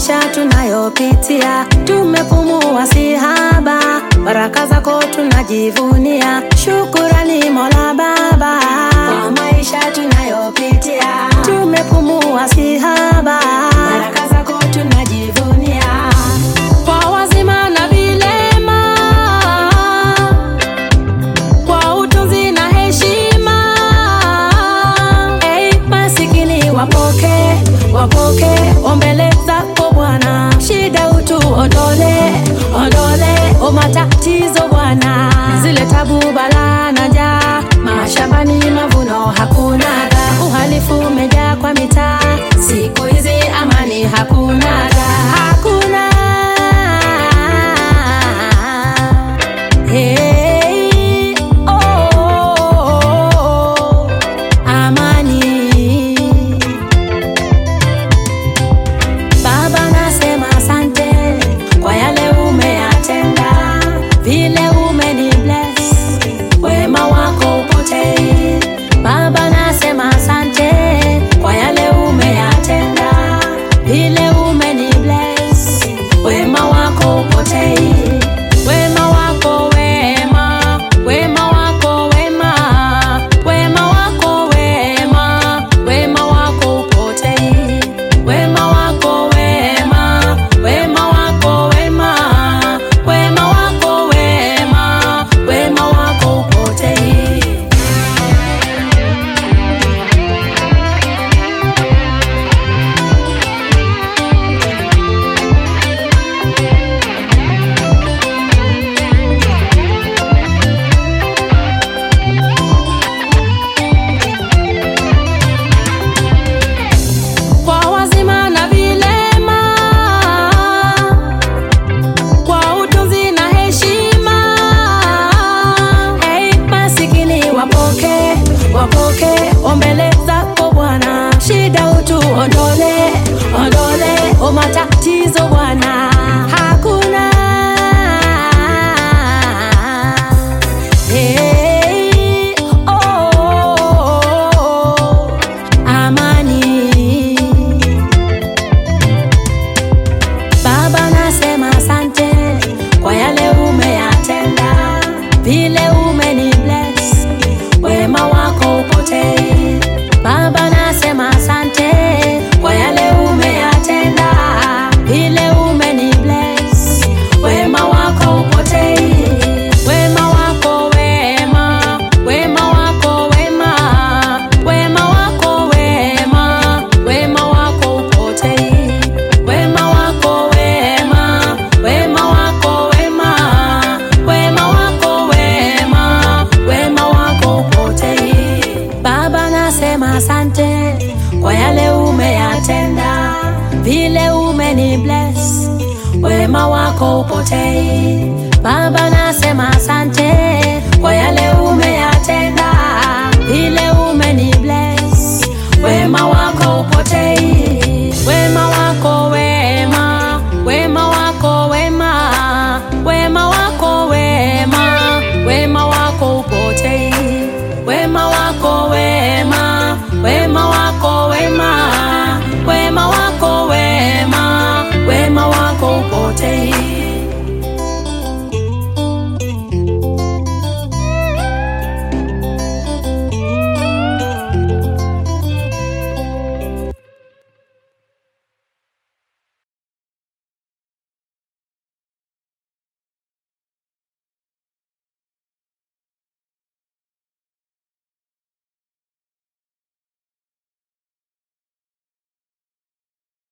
maisha tunayopitia, tumepumua si haba, baraka zako tunajivunia, shukurani Mola Baba kwa maisha tunayopitia, tumepumua si haba, baraka zako tunajivunia, kwa wazima na vilema, kwa utunzi na heshima, hey, masikini wapoke wapoke ombele zako Bwana, shida utu ondole ondole, o matatizo Bwana, zile tabu balaa na njaa, mashambani mavuno hakunaga, uhalifu umejaa kwa mitaa, siku hizi amani hakunaga, hakuna Hey, oh, oh, oh, amani Baba nasema asante kwa yale umeyatenda, vile umeni bless, wema wako upotei. Baba nasema asante kwa yale umeyatenda, vile umeni bless, wema wako upotei. Wema wako wema, wema wako wema, wema wako wema, wema wako upotei. Wema wako wema, wema wako wema, wema wako wema, wema wako upotei. kwa wazima na vilema, kwa utunzi na heshima. Hey, masikini wapoke wapoke ombele zako Bwana, shida utu ondole ondole, o matatizo Bwana hakuna Hey, oh, oh, oh, amani Baba nasema asante kwa yale umeyatenda, vile umeni bless, wema wako upotei. Baba nasema asante kwa yale umeyatenda, vile umeni bless, wema wako upotei. Wema wako wema, wema wako wema, wema wako wema, wema wako upotei. Wema wako wema, wema wako wema, wema wako wema, wema wako upotei. Baba nasema asante kwa yale umeyatenda, vile umeni bless, wema wako upotei. Baba nasema asante